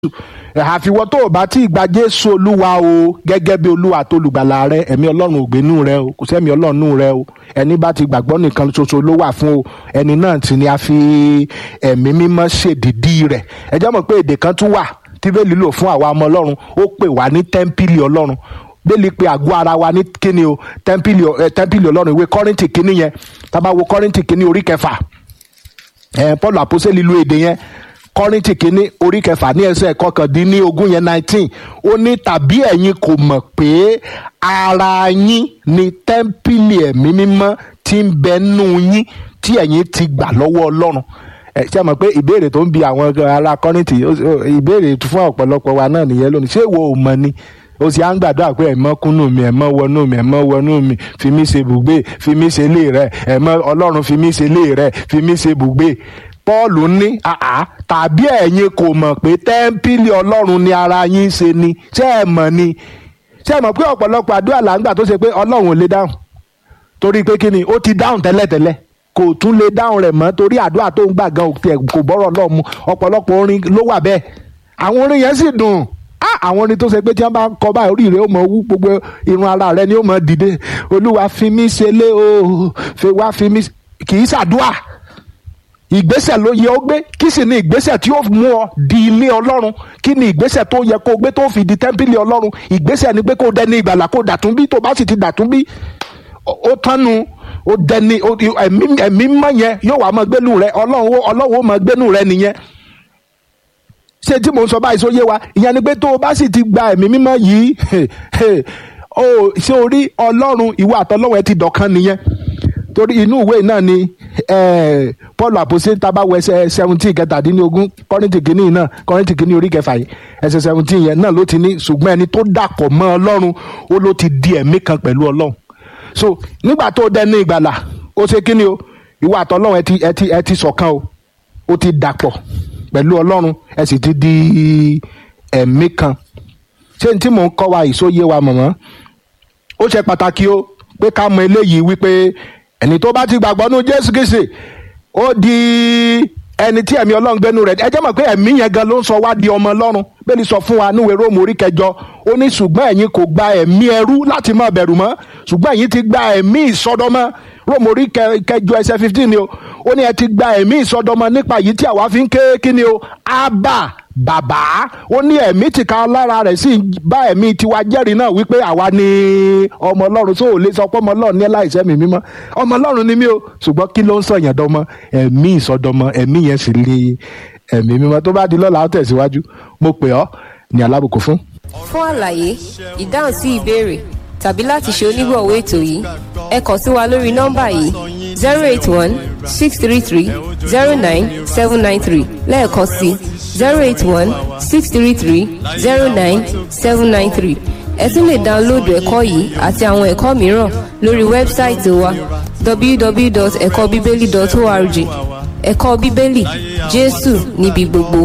àfiwọ́ tó o bá tí ì gba jésù olúwa o gẹ́gẹ́ bí olúwa tó olùgbàlà rẹ ẹ̀mí ọlọ́run ò gbénú rẹ o kò sẹ́mi ọlọ́run rẹ o ẹni bá ti gbàgbọ́ nìkan ṣoṣo ló wà fún o ẹni náà sì ni a fi ẹ̀mí mímọ́ ṣèdìdí rẹ̀ ẹ jẹ́ mọ̀ pé èdè kan tún wà tí bẹ́ẹ̀ lò fún àwa ọmọ ọlọ́run ó pè wá ní tẹ́ḿpìlì ọlọ́run bẹ́ẹ̀ pé àgọ́ ara wa ní kíni o tẹ́ḿpìlì tẹ́ḿpìlì ọlọ́run ìwé kọ́rìntì kíní yẹn tá a bá wo kọ́rìntì kíní orí kẹfà ẹ̀ paul àpọ́sẹ́lì lu èdè yẹn kọ́rìntì kínní orí kẹfà ní ẹsẹ̀ kọkàndínlógún yẹn nineteen ó ní tàbí ẹ̀yin kò mọ̀ pé ara yín ni tẹ́ḿpìlì ẹ̀mí mímọ́ tí ń bẹ nú yín tí ẹ̀yin ti gbà lọ́wọ́ ọlọ́run ẹ ṣe mọ̀ pé ìbéèrè tó ń bi àwọn ará kọ́rìntì ìbéèrè fún ọ̀pọ̀lọpọ̀ wa náà nìyẹn lónìí ṣé ìwọ ò mọ̀ ni ó sì á ń gbàdúrà pé ẹ̀mọ́ kúnnù mi ẹ̀mọ́ wọnú mi ẹ̀mọ́ wọnú mi fi mí ṣe bùgbé fi mí ṣe lé rẹ ẹ̀mọ́ ọlọ́run fi mí ṣe lé rẹ fi mí ṣe bùgbé paul ní àá tàbí ẹ̀yin kò mọ̀ pé tẹ́ḿpìlì ọlọ́run ni ara yín ṣe ni ṣé ẹ mọ̀ ni ṣé ẹ mọ̀ pé ọ̀pọ̀lọpọ̀ àdúrà là ń gbà tó ṣe pé ọlọ́run ò lè dáhùn torí pé kí ni ó ti dáhùn tẹ́lẹ̀tẹ́lẹ̀ kò tún lè dáhùn rẹ̀ mọ́ torí àdúrà tó ń gbà gan kò bọ́rọ̀ lọ́ọ̀ mu ọ̀pọ̀lọpọ̀ orin ló wà bẹ́ẹ̀ àwọn orin yẹn sì dùn àwọn orin tó ṣe pé tí wọ́n bá ń kọ báyìí orí rẹ̀ ó mọ wú gbogbo irun ara rẹ̀ ni ó mọ dìde olúwa fi mí ṣe lé o fẹ́ wá fi mí kì í ṣàdúà ìgbésẹ̀ ló yẹ ó gbé kí sì ni ìgbésẹ̀ tí ó mú ọ di ilé ọlọ́run kí ni ìgbésẹ̀ tó yẹ kó gbé tó fi di tẹ́ḿpìlì ọlọ́run ìgbésẹ̀ ni pé kó dẹni ìgbàlà kó dàtún bí tó bá sì ti dàtún bí ó tánu ó dẹni ẹ̀mí mọ́ yẹn yóò wá máa gbénu rẹ ọlọ́run ọlọ́run ó máa gbénu rẹ nìyẹn ṣé tí mò ń sọ báyìí só yé wa ìyẹn ni pé tó o bá sì ti gba ẹ̀mí mímọ́ yìí ó ṣé o rí ọlọ́run ìwọ àtọlọ́run ẹ ti dọ̀kan nìyẹn torí inú ìwé náà ni paul àpòsí tabawo ẹsẹ̀ seventeen kẹtàdínlógún kọ́rìntì kìíní náà kọ́rìntì kìíní orí kẹfà yìí ẹsẹ̀ seventeen yẹn náà ló ti ní ṣùgbọ́n ẹni tó dàpọ̀ mọ́ ọlọ́run ó ló ti di ẹ̀mí kan pẹ̀lú ọlọ́run so nígbà tó dẹni ìgbàlà ó ṣe kíni o ìwọ àtọlọ́run ẹ ti ẹ ti ẹ ti ṣọ̀kan o ó ti dàpọ̀ pẹ̀lú ọlọ́run ẹ sì ti di ẹ̀mí kan ṣé n tí mò ń kọ́ wa ìsóyè wa mọ̀mọ́ ó ṣe pàtàkì o pé ká mọ eléyìí wípé ẹni tó bá ti gbàgbọ́ nú jésù kìsì ó di ẹni tí ẹ̀mí ọlọ́run gbénu rẹ̀ ẹ jẹ́ mọ̀ pé ẹ̀mí yẹn gan ló ń sọ wá di ọmọ ọlọ́run bẹ́ẹ̀ni sọ fún wa níwèé róòmù orí kẹjọ ó ní ṣùgbọ́n ẹ̀yin kò gba ẹ̀mí ẹrú láti má bẹ̀rù mọ́ ṣùgbọ́n ẹ̀yin ti gba ẹ̀mí ìsọdọmọ róòmù orí kẹjọ ẹsẹ̀ fifteen ni o ó ní ẹ ti gba ẹ̀mí ìsọdọmọ nípa yìí tí àwa fi ń ké kí ni o ábà bàbá ó ní ẹ̀mí tìka lára rẹ̀ sì bá ẹ̀mí tiwa jẹ́rìí náà wípé àwa ni ọmọ ọlọ́run tó ò lè sọ pé ọmọ ọlọ́run ní láìsẹ́ mi mímọ́ ọmọ ọlọ́run ni mí o ṣùgbọ́n kí ló ń sọ yẹn dọ́mọ ẹ̀mí ìsọdọmọ ẹ̀mí yẹn sì lè ẹ̀mí mímọ́ tó bá di lọ́la ó tẹ̀síwájú mo pè ọ́ ní alábùkù fún. fún àlàyé ìdáhùn sí ìbéèrè tàbí láti ṣe onígbọ̀wọ́ ètò yìí ẹ kàn sí wa lórí nọ́mbà yìí zero eight one six three three zero nine seven nine three lẹ́ẹ̀kan sí zero eight one six three three zero nine seven nine three ẹ tún lè dáńlóòdù ẹ̀kọ́ yìí àti àwọn ẹ̀kọ́ mìíràn lórí wẹ́bsáìtì wa www.ẹ̀kọ́bíbélì.org ẹ̀kọ́ bíbélì jésù níbi gbogbo.